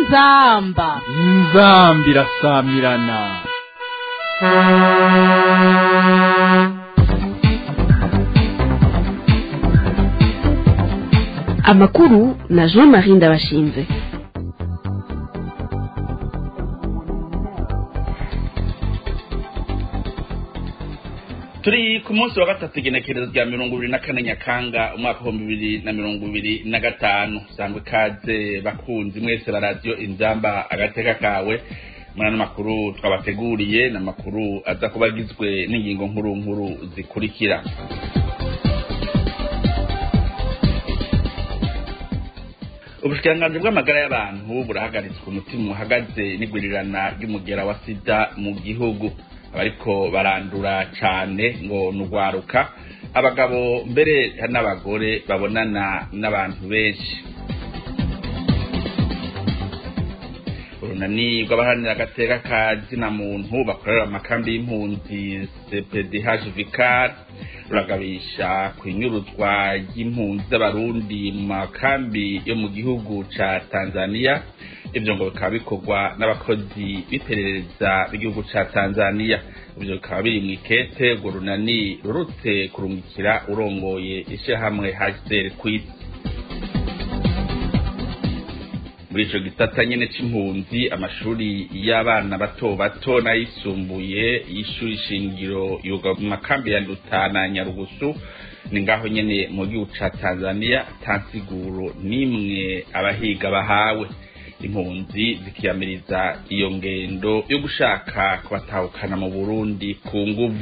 inzamba inzambi irasamirana amakuru na jean marie ndabashinze turi ku munsi wa gatatu igenekerezo rya mirongo ibiri na kane nyakanga umwaka w'ibihumbi bibiri na mirongo ibiri na gatanu sangwa ikaze bakunzi mwese ba radiyo inzamba agateka kawe muri ano makuru twabateguriye ni amakuru aza kuba agizwe n'ingingo nkuru nkuru zikurikira ubushikiranganji bw'amagara y'abantu burahagaritswe umutima uhagaze n'igwirirana ry'umugera wa sida mu gihugu abariko barandura cane ngo nugwaruka abagabo mbere n'abagore babonana n'abantu benshi urunani rw'abaharanira agateka ka zina muntu bakorera amakambi y'impunzi cpdh vicar ruragabisha ku inyuruzwa ry'impunzi z'abarundi mu makambi yo mu gihugu ca tanzania ivyo ngo bikaba bikorwa n'abakozi b'iperereza b'igihugu ca tanzania ivyo bikaba biri mw'ikete urwo runani rurutse kurungikira urongoye ishirahamwe hcr kw'isi muri ico gisata nyene c'impunzi amashuri y'abana bato bato n'ayisumbuye y'ishuri shingiro yoga mu makambi ya Nduta na Nyarugusu ni ngaho nyene mu gihugu ca Tanzania tansiguro nimwe abahiga bahawe impunzi zikiyamiriza iyo ngendo yo gushaka kubatahukana mu Burundi ku nguvu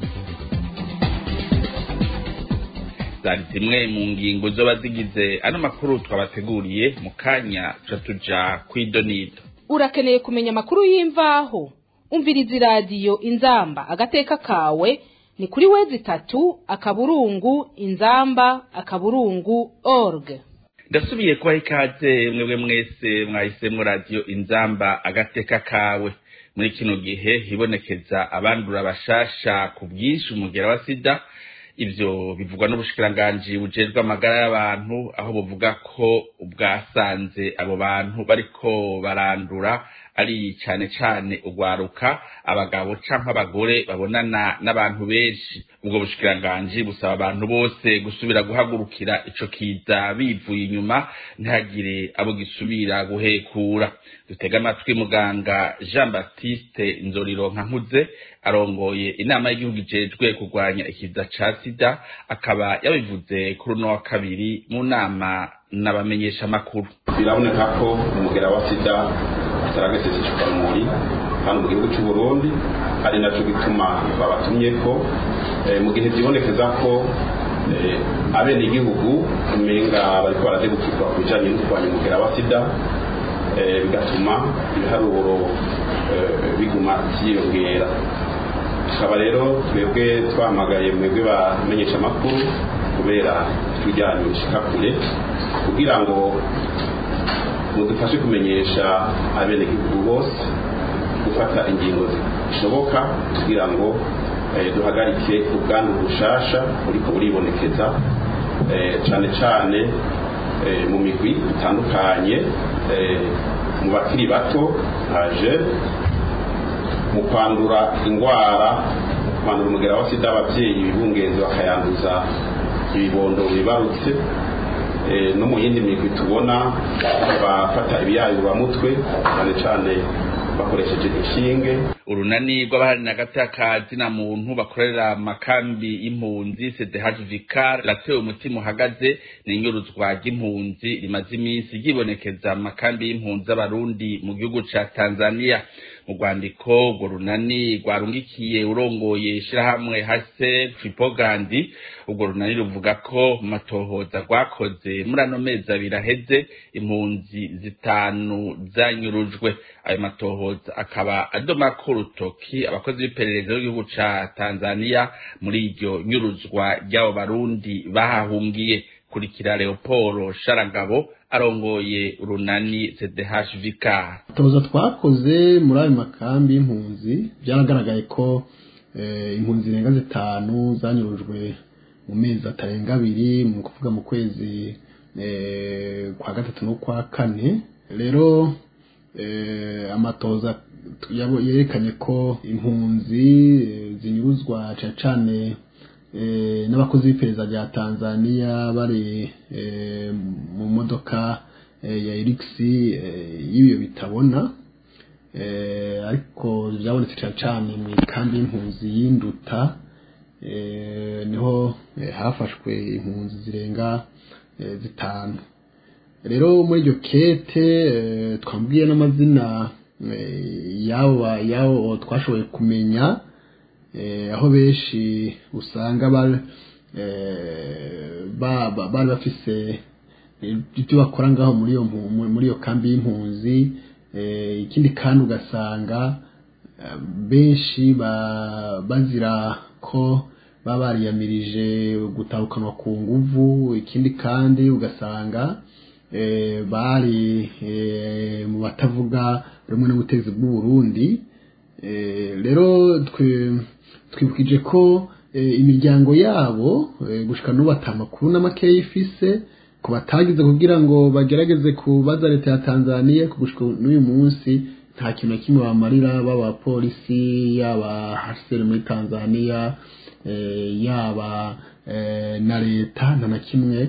zari zimwe mu ngingo zoba zigize ano makuru twabateguriye mu kanya tuca tuja kw'idonido urakeneye kumenya amakuru y'imvaho umviriza iradiyo inzamba agateka kawe ni kuri wezi itatu akaburungu inzamba akaburungu org ndasubiye kubaha ikaze mwebwe mwese mwahisemwo radiyo inzamba agateka kawe muri kino gihe hibonekeza abandura bashasha ku bwinshi umugera wa sida ivyo bivugwa n'ubushikiranganji bujejwe amagara y'abantu aho buvuga ko bwasanze abo bantu bariko barandura ari cane cane ugwaruka abagabo canke abagore babonana n'abantu benshi ubwo bushikiranganji busaba abantu bose gusubira guhagurukira ico kiza bivuye inyuma ntihagire abo gisubira guhekura dutega amatwi muganga jean baptiste nzorironka nkuze arongoye inama y'igihugu ijejwe kurwanya ikiza ca sida akaba yabivuze kuri uno wa kabiri mu nama n'abamenyeshamakuru biraboneka ko umugera wa sida utarageze icukamuri hano mu gihugu cy'u Burundi ari naco gituma babatumye ko mu gihe byibonekeza ko abene igihugu umenga bariko baradegukirwa ku bijanye no kurwanya umugera wa sida bigatuma ibiharuro biguma vyiyongera tukaba rero twebwe twahamagaye mwebwe bamenyesha amakuru kubera tujyanye bishika kure kugira ngo mudufashe kumenyesha abenegihugu bose gufata ingingo zishoboka kugira ngo duhagarike ubwandu bushasha buriko buribonekeza cane cane mu migwi itandukanye mu bakiri bato nkaje mu kwandura indwara kwandura umugera wa sida abavyeyi bibungenzi bakayanduza ibibondo bibarutse no mu yindi migwi tubona bafata ibiyayuramutwe cyane cyane bakoresheje inshinge urunani rw'abaharanira agateka zina muntu bakorera amakambi y'impunzi cdh vicar ratewe umutima uhagaze ni inyuruzwa ry'impunzi rimaze iminsi ryibonekeza mu makambi y'impunzi z'abarundi mu gihugu ca tanzania mu rwandiko urwo runani rwarungikiye urongoye ishirahamwe hase tripogandi urwo runani ruvuga ko mu matohoza rwakoze muri ano mezi abiri aheze impunzi zitanu zanyurujwe ayo matohoza akaba adomako urutoki abakozi b'iperereza b'igihugu ca tanzania muri iryo nyuruzwa ry'abo barundi bahahungiye kurikira leopolo sharangabo arongoye urunani cdh vicar toza twakoze muri ayo makambi y'impunzi byaragaragaye ko impunzi zirenga zitanu zanyurujwe mu mezi atarenga abiri mu kuvuga mu kwezi kwa gatatu no kwa kane rero eh, amatoza yabo- yerekanye ko impunzi eh, zinyuruzwa cane cane eh, n'abakozi b'iperereza rya Tanzania bari eh, mu modoka eh, ya Elixi eh, y'ibiyo bitabona eh, ariko byabonetse cyane cyane mu ikambi y'impunzi y'induta eh, niho eh, hafashwe impunzi zirenga eh, zitanu rero muri iryo kete eh, twambwiye n'amazina eh, y'abo ba- y'abo twashoboye kumenya eh, aho benshi usanga bari eh, ba- ba- bari bafise ibyo bakora ngaho muri iyo mpu- mu- muri iyo kambi y'impunzi eh, ikindi kandi ugasanga eh, benshi ba- bazira ko baba bariyamirije gutahukanwa ku nguvu ikindi kandi ugasanga eh, bari eh, mu batavuga rumwe n'ubutegetsi bw'u Burundi Eh, rero twe- twibukije ko eh, imiryango yabo eh, gushika n'ubu ata makuru n'amakeya ifise ku batagize kugira ngo bagerageze kubaza leta ya Tanzania ku gushika n'uyu munsi nta kintu na kimwe bamarira baba polisi yaba HCR muri Tanzania eh, yaba eh, na leta nta na kimwe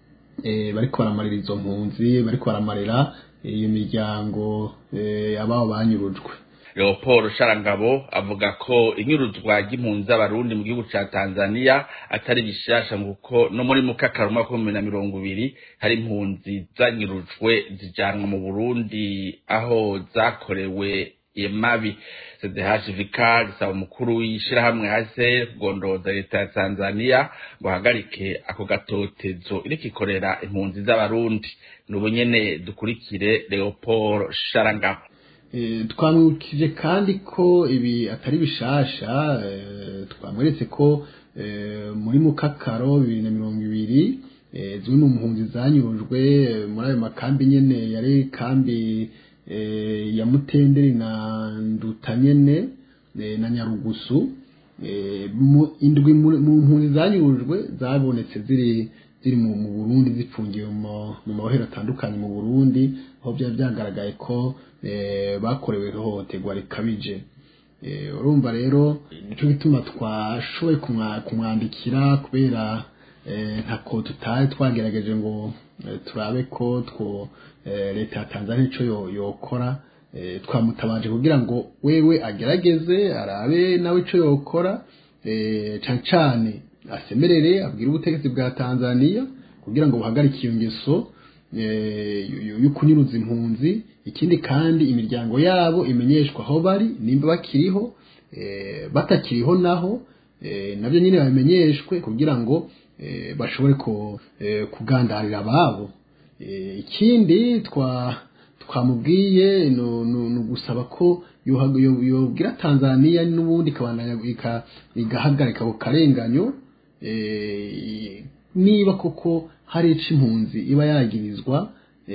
eh, bariko baramarira izo mpunzi bariko baramarira iyo miryango eh, ababo banyurujwe leopold sharangabo avuga ko inyuruzwa ry'impunzi z'abarundi mu gihugu ca tanzania atari bishasha kuko no muri mukakaro umwaka w'ibihumbi na mirongo ibiri hari impunzi zanyurujwe zijanwa mu burundi aho zakorewe emabi cdhvk gisaba umukuru w'ishirahamwe hase kugondoza leta ya tanzania ngo ahagarike ako gatotezo iriko ikorera impunzi z'abarundi n'ubu nyene dukurikire leopold sharangabo Eh, twamwibukije kandi ko ibi atari bishasha eh, twamweretse ko eh, muri mukakaro bibiri na mirongo ibiri eh, zimwe mu mpunzi zanyurujwe eh, muri ayo makambi nyene yari kambi eh, ya mutenderi na nduta nyene eh, na nyarugusu eh, mu- indwi muri- mu mpunzi zanyurujwe zabonetse ziri ziri mu mu Burundi zipfungiwe mu mu mabohero atandukanye mu Burundi aho byari byagaragaye ko eh, bakorewe ihohoterwa rikabije Eh, urumva rero nicyo gituma twashoboye kumwa- kumwandikira kubera eh, ntako tutari twagerageje ngo eh, turabe ko two eh, leta ya Tanzania ico yo- yokora eh, twamutabaje kugira ngo wewe agerageze arabe nawe ico yokora eh, cane cane asemerere abwire ubutegetsi bwa Tanzania kugira ngo buhagarike iyo ngeso eh, yo- yo- yo kunyuruza impunzi ikindi kandi imiryango yabo imenyeshwa aho bari nimba bakiriho eh, batakiriho naho eh, nabyo nyine babimenyeshwe kugira ngo eh, bashobore ko eh, kugandarira ababo Eh, ikindi twa twamubwiye no no- no gusaba ko yohaga- yo- yobwira Tanzania n'ubundi ikabandanya ika- igahagarika ako karenganyo eh, niba koko hari ico impunzi iba yagirizwa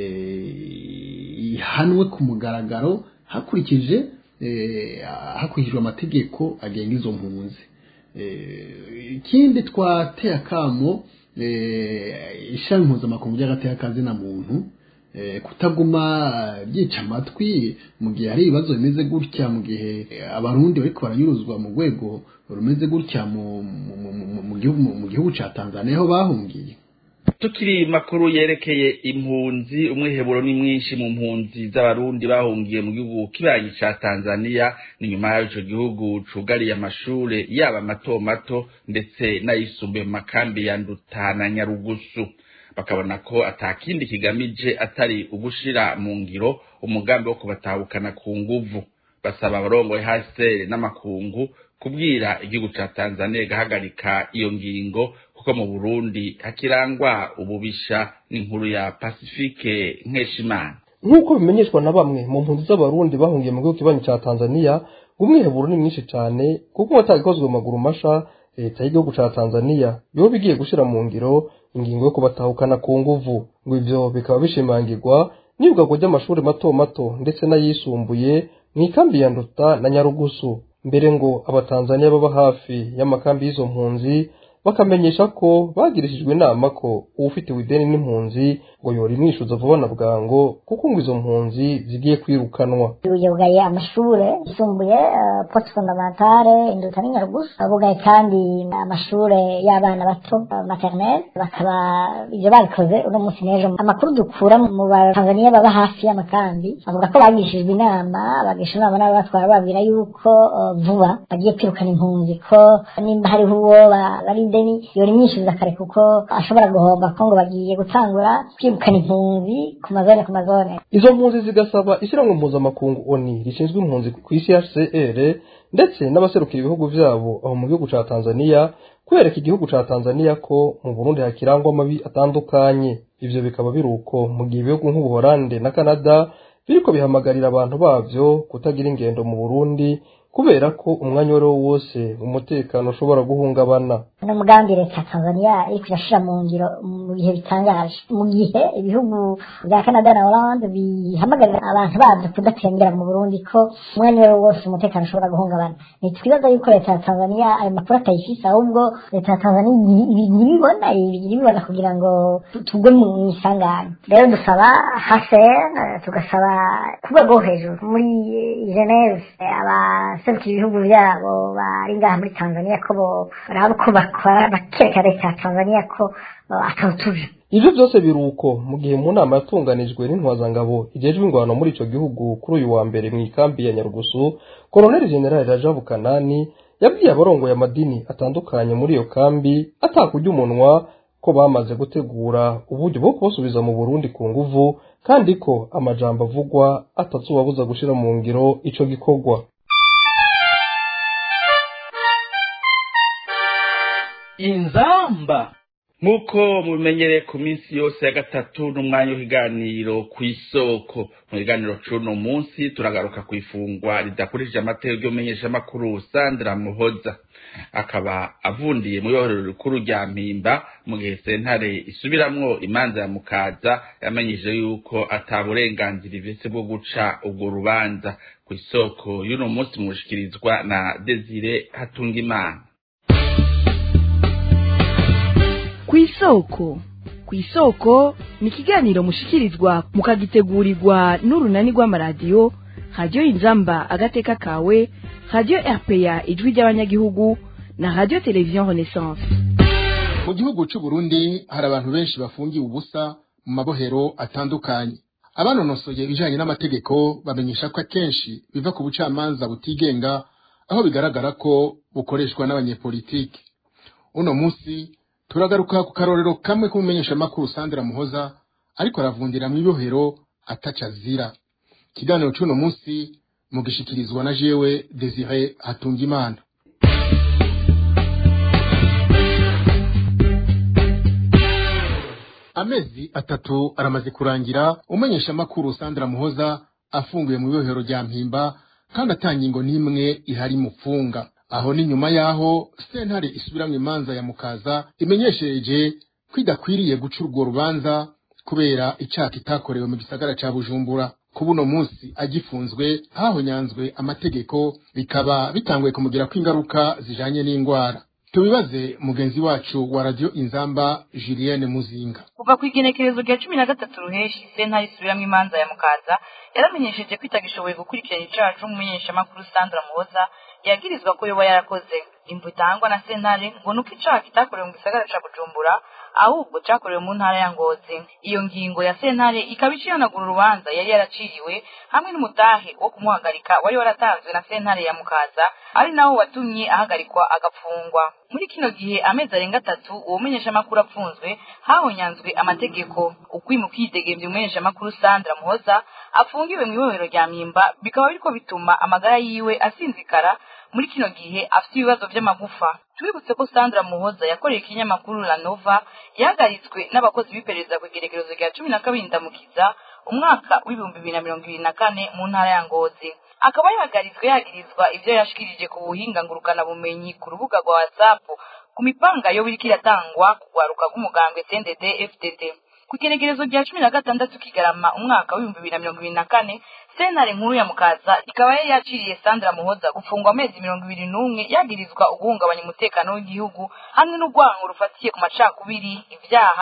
eh, ihanwe ku mugaragaro hakurikije eh, hakurikijwe amategeko agenga izo mpunzi Eh, ikindi twateye akamo eh, ishami mpuzamakungu ry'agateka na muntu eh, kutaguma byica amatwi mu gihe hari ibibazo bimeze gutya mu gihe eh, abarundi bariko baranyuruzwa mu rwego rumeze gutya mu, mu, mu, mu, mu, gihugu, mu gihugu ca Tanzania aho bahungiye tukiri makuru yerekeye impunzi umwiheburo ni mwinshi mu mpunzi z'abarundi bahungiye mu gihugu kibanyi ca tanzania ni nyuma y'aho ico gihugu cugariye amashure yaba mato mato ndetse n'ayisumbuye mu makambi ya nduta na nyarugusu bakabona ko atakindi kigamije atari ugushira mu ngiro umugambi wo kubatahukana ku nguvu basaba abarongoye hasere n'amakungu kubwira igihugu ca tanzania igahagarika iyo ngingo kuko mu burundi hakirangwa ububisha n'inkuru ya pasifike nkeshimana nk'uko bimenyeshwa na bamwe mu mpunzi z'abarundi bahungiye mu gihugu kibanyi cya tanzania umwiheburo ni mwinshi cyane kuko watagikozwe mu maguru masha leta y'igihugu cya tanzania yoba igiye gushyira mu ngiro ingingo yo kubatahukana ku nguvu ngo ivyo bikaba bishimangirwa n'ibwagwa ry'amashuri mato mato ndetse n'ayisumbuye mu ikambi ya nduta na nyarugusu mbere ngo abatanzaniya baba hafi y'amakambi y'izo mpunzi bakamenyesha ko bagirishijwe inama ko uwufitiwe ideni n'impunzi ngo yora imwishuza vuba na bwango kuko ngo izo mpunzi zigiye kwirukanwa yugaye amashure yisumbuye uh, poste fondamentale induta n'inyarugusa bugaye kandi amashure y'abana bato uh, maternelle bakaba ivyo babikoze uno munsi n'ejo amakuru dukura mu batanzaniya baba hafi y'amakambi bavuga ko bagishijwe inama bagisha inama n'ababatwara babwira yuko uh, vuba bagiye kwirukana impunzi ko nimba hariho uwo bari deni yora imyishyuza kare kuko ashobora guhomba ko ngo bagiye gutangura kwirukana impunzi ku mazone ku mazone izo mpunzi zigasaba ishyirahamwe mpuzamakungu oni rishinzwe impunzi ku isi hcr ndetse n'abaserukira ibihugu vyabo aho mu gihugu ca tanzaniya kwereka igihugu ca tanzaniya ko mu burundi hakirangwa amabi atandukanye ivyo bikaba biri uko mu gihe ibihugu nk'ubuholande na canada biriko bihamagarira abantu bavyo kutagira ingendo mu burundi kubera ko umwanya wari wo wose umutekano ushobora guhungabana ni umugambi leta ya tanzania iriko irashira mu ngiro mu bihe bitangaje mu gihe ibihugu bya canada na hollande bihamagarira abantu babyo kudatembera mu burundi ko umwanya wari wo wose umutekano ushobora guhungabana ntitwibaza yuko leta ya tanzania ayo makuru atayifise ahubwo leta ya tanzania ntibibona ibibona kugira ngo tugwe mu isanganya rero dusaba haser tugasaba ku rwego rwo hejuru muri geneve aba serukira ibihugu byabo bari ngaha muri tanzania ko baraba uko bakora bakereka leta ya tanzania ko atawutuje ivyo byose biri uko mu gihe mu nama yatunganijwe n'intwazangabo ijejwe ingwano muri ico gihugu kuri uyu wa mbere mu ikambi ya nyarugusu koloneli generali rajabu kanani yabwiye abarongoye amadini atandukanye muri iyo kambi atakurya umunwa ko bamaze gutegura uburyo bwo kubasubiza mu burundi ku nguvu kandi ko amajambo avugwa atazubabuza gushira mu ngiro ico gikorwa inzamba nk'uko mubimenyereye ku minsi yose ya gatatu n'umwanya w'ikiganiro ku isoko mu biganiro c'uno munsi turagaruka ku ifungwa ridakurikije amategeko y'umenyeshamakuru sandra muhoza akaba avundiye mu ibohero rikuru rya mpimba mu gihe sentare isubiramwo imanza ya mukaza yamenyesheje yuko ata burenganzira ifise bwo guca ubwo rubanza ku isoko y'uno munsi mushikirizwa na desire hatungimana kw'isoko kw'isoko ni ikiganiro mushikirizwa mukagitegurirwa n'urunani rw'amaradiyo radiyo inzamba agateka kawe radiyo rpa ijwi ry'abanyagihugu na radiyo televiziyo renaissance mu gihugu c'u Burundi hari abantu benshi bafungiwe ubusa mu mabohero atandukanye abanonosoye ibijanye n'amategeko bamenyesha ko akenshi biva ku bucamanza butigenga aho bigaragara ko bukoreshwa n'abanyepolitiki uno munsi turagaruka ku karorero kamwe k'umumenyeshamakuru Sandra Muhoza ariko aravundira mu ibohero ataca azira ikiganiro c'uno munsi mugishikirizwa na jewe Desire Hatungimana amezi atatu aramaze kurangira umumenyeshamakuru Sandra Muhoza afunguye mu ibohero rya Mpimba kandi atangingo n'imwe ihari mufunga aho ni nyuma yaho sentare isubiramwo imanza ya mukaza imenyesheje ko idakwiriye guca urwo rubanza kubera icaha kitakorewe mu gisagara ca bujumbura ku buno munsi agifunzwe hahonyanzwe amategeko bikaba bitanguye kumugirako ingaruka zijanye n'ingwara tubibaze mugenzi wacu wa radio inzamba julienne muzinga kuva ku igenekerezo rya cumi na gatatu ruheshi sentare isubiramwo imanza ya mukaza yaramenyesheje ko itagishoboye gukurikirana icaha c'umumenyeshamakuru sandra muhoza yagirizwa ko yoba yarakoze imvu itangwa na sentare ngo nuko icaha kitakorewe mu gisagara ca bujumbura ahubwo cakorewe mu ntara ya ngozi iyo ngingo ya sentare ikaba icihanagura urubanza yari yaraciriwe hamwe n'umutahe wo kumuhagarika wari waratanzwe na sentare ya mukaza ari nawo watumye ahagarikwa agapfungwa muri kino gihe amezi arenga atatu uwo menyeshamakuru apfunzwe hahonyanzwe amategeko ukwima ukwidegemvya umumenyeshamakuru sandra muhoza afungiwe mu ibohero rya mpimba bikaba biriko bituma amagara yiwe asinzikara muri kino gihe afite ibibazo vy'amagufa tubibutse ko sandra muhoza yakoreye ikinyamakuru la nova yahagaritswe n'abakozi b'iperereza ku igerekerezo rya cumi na kabiri ndamukiza umwaka w'ibihumbi bibiri na mirongo ibiri na kane mu ntara ya ngozi akaba yahagaritswe yagirizwa ivyo yashikirije ku buhinga ngurukanabumenyi ku rubuga rwa whatsapp ku mipanga yo biriko iratangwa ku rwaruka rw'umugambwe cndd fdd ku igenekerezo rya cumi na gatandatu kigarama umwaka w'ibihumbi bibiri na mirongo ibiri na kane sentare nkuru ya mukaza ikaba yari yaciriye sandra muhoza gufungwa amezi mirongo ibiri n'umwe yagirizwa uguhungabanya umutekano w'igihugu hamwe n'urwango rufatiye ku macakubiri ibyaha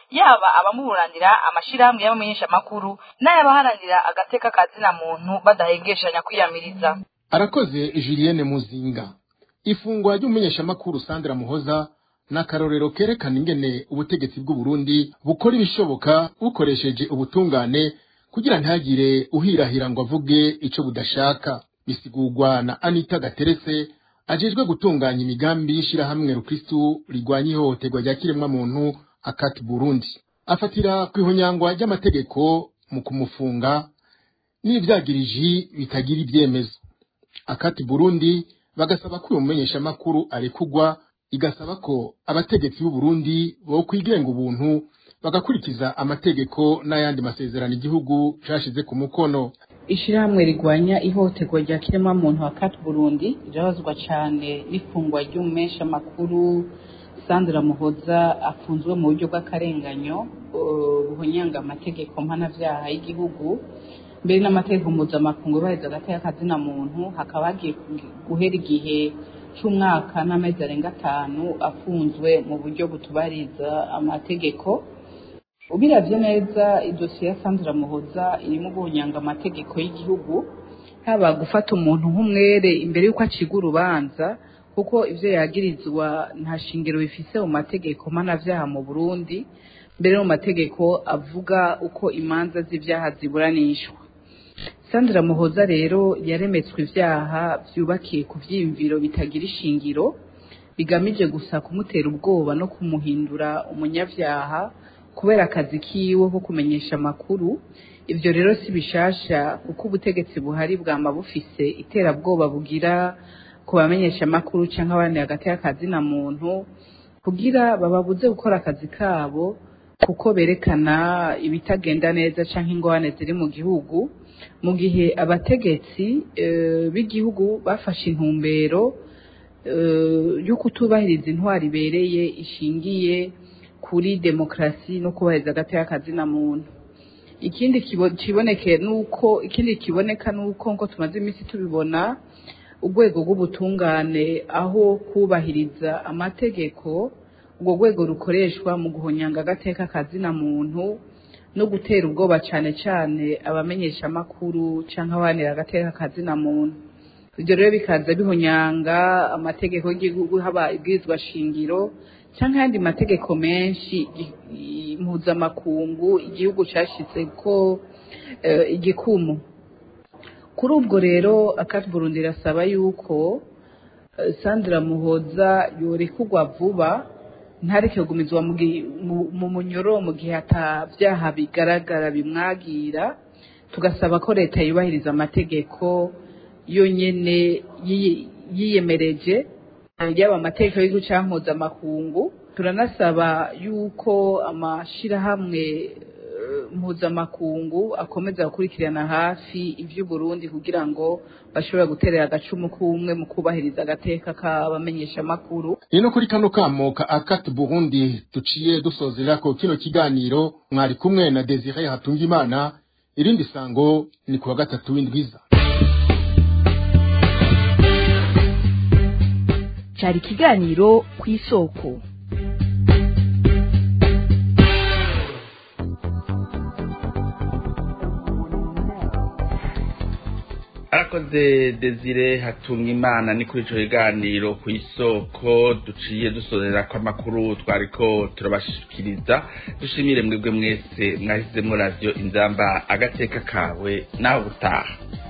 yaba abamuburanira amashirahamwe y'abamenyeshamakuru n'ayabaharanira agateka kazina muntu badahengeshanya kwiyamiriza arakoze julienne muzinga ifungwa ry'umumenyeshamakuru sandra muhoza ni akarorero kerekana ingene ubutegetsi bw'uburundi bukora ibishoboka bukoresheje ubutungane kugira ntihagire uhirahira ngo avuge ico budashaka bisigurwa na anita gaterese ajejwe gutunganya imigambi y'ishirahamwe rukristu rigwanya ihohoterwa rya kiremwamuntu akati burundi afatira ku ihonyangwa ry'amategeko mu kumufunga n'ivyagiriji bitagira ibyemezo akati burundi bagasaba ko uyu mumenyeshamakuru arekugwa igasaba ko abategetsi b'u Burundi bo kwigenga ubuntu bagakurikiza amategeko n'ayandi masezerano igihugu cashize ku mukono ishirahamwe rigwanya ihohoterwa rya kiremwamuntu wa kati burundi rirabazwa cane n'ifungwa ry'umumesha makuru sandra muhoza afunzwe mu buryo bw'akarenganyo buhonyanga amategeko mpanavyaha y'igihugu mbere n'amategeko mpuzamakungu yubahiriza agateka kazina muntu hakaba hagiye guhera igihe c'umwaka n'amezi arenga atanu afunzwe mu buryo butubariza amategeko ubiravye neza idosiye ya sandra muhoza irimo guhonyanga amategeko y'igihugu haba gufata umuntu nk'umwere imbere y'uko aciga urubanza kuko ivyo yagirizwa nta shingiro bifise mu mategeko mpanavyaha mu burundi mbere mu mategeko avuga uko imanza z'ivyaha ziburanishwa sandra muhoza rero yaremetswe ivyaha vyubakiye ku vyiyumviro bitagira ishingiro bigamije gusa kumutera ubwoba no kumuhindura umunyavyaha kubera akazi kiwe ko kumenyesha amakuru ivyo rero si bishasha kuko ubutegetsi buhari bwama bufise iterabwoba bugira ku bamenyesha amakuru canke abandi hagati y'akazina muntu kugira bababuze gukora akazi kabo kuko berekana ibitagenda neza canke ingorane ziri mu gihugu mu gihe abategetsi b'igihugu bafashe intumbero yo kutubahiriza intwari ibereye ishingiye kuri demokarasi no kubahiriza agateka kazina muntu ikindi kiboneke nuko ikindi kiboneka nuko nko tumaze iminsi tubibona urwego rw'ubutungane aho kubahiriza amategeko urwo rwego rukoreshwa mu guhonyanga agateka kazina muntu no gutera ubwoba cyane cyane abamenyesha amakuru cyangwa abanira agateka kazina muntu ibyo rero bikaza bihonyanga amategeko y'igihugu haba ibwirizwa shingiro cyangwa ayandi mategeko menshi mpuzamakungu igihugu cyashyize ko igikumu kuri ubwo rero akati burundi irasaba yuko sandra muhoza yorekugwa vuba ntareke kugumizwa mu munyoro mu gihe atabyaha bigaragara bimwagira tugasaba ko leta yubahiriza amategeko yonyine yiyemereje yaba amategeko y'igihugu cyangwa mpuzamakungu turanasaba yuko amashyirahamwe mpuzamakungu akomeza gukurikirana hafi iby'uburundi kugira ngo bashobore guterera agacumu k'umwe mu kubahiriza agateka k'abamenyeshamakuru ni no kuri kano kamo ka akati burundi duciye dusozera ko kino kiganiro mwari kumwe na desire hatungimana irindi sango ni kuwa gatatu w'indwiza cyari ikiganiro ku isoko arakoze desire hatunga imana ni kuri icyo kiganiro ku isoko duciye dusozera ko amakuru twari ko turabashikiriza dushimire mwebwe mwese mwahisemo radiyo inzamba agateka kawe nawe utaha